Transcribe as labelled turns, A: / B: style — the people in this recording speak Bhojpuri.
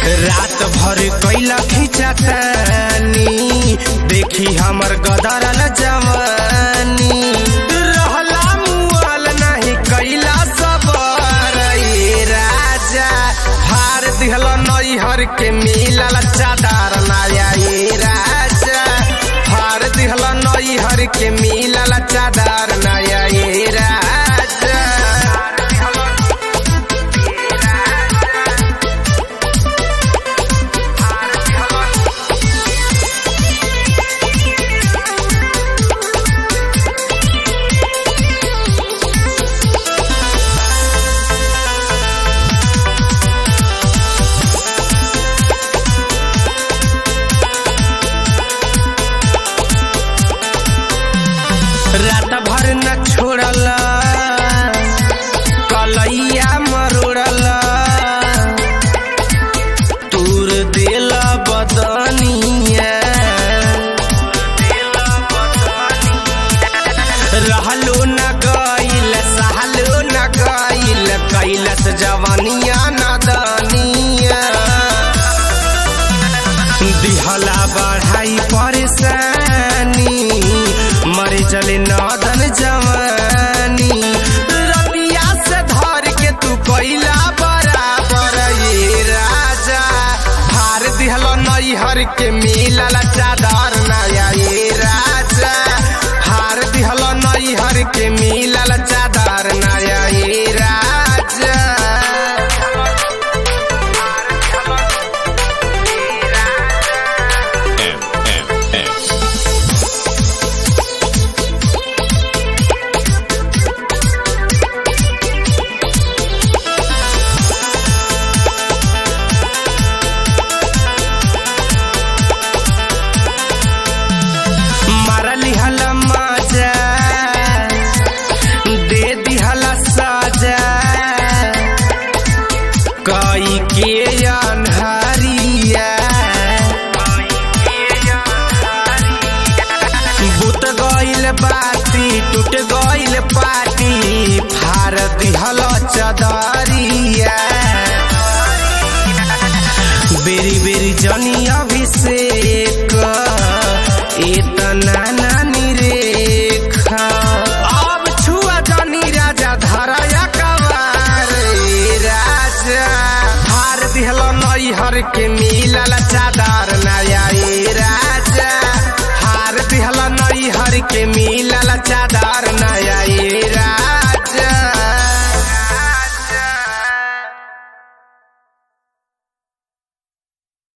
A: रात भर कैला खिंचतानी देखी हमर गदरल जवानी रहला मुआल नहीं कैला सबर ए राजा हार दिहल नैहर के मिलल चादर नया ए राजा हार दिहल नैहर के मिलल चादर नया ए राजा रात भर न छोड़ला कलैया मरोड़ला तूर दिल बदनिया रहलो न गइल सहलो न गइल कैलस जवानिया नदनिया दिहला बढ़ाई परेशानी मरे चले नदन जवानी रतिया से धर के तू कैला बराबर ये राजा हार दिहल नैहर के मिलल चादर नया ये राजा हार दिहल नैहर के मिलल चादर नया ये राजा मारली हल मजा दे दिहल सजा कई के अनहरिया बुत गइल बाती टूट गइल पाटी फार दिहल चदर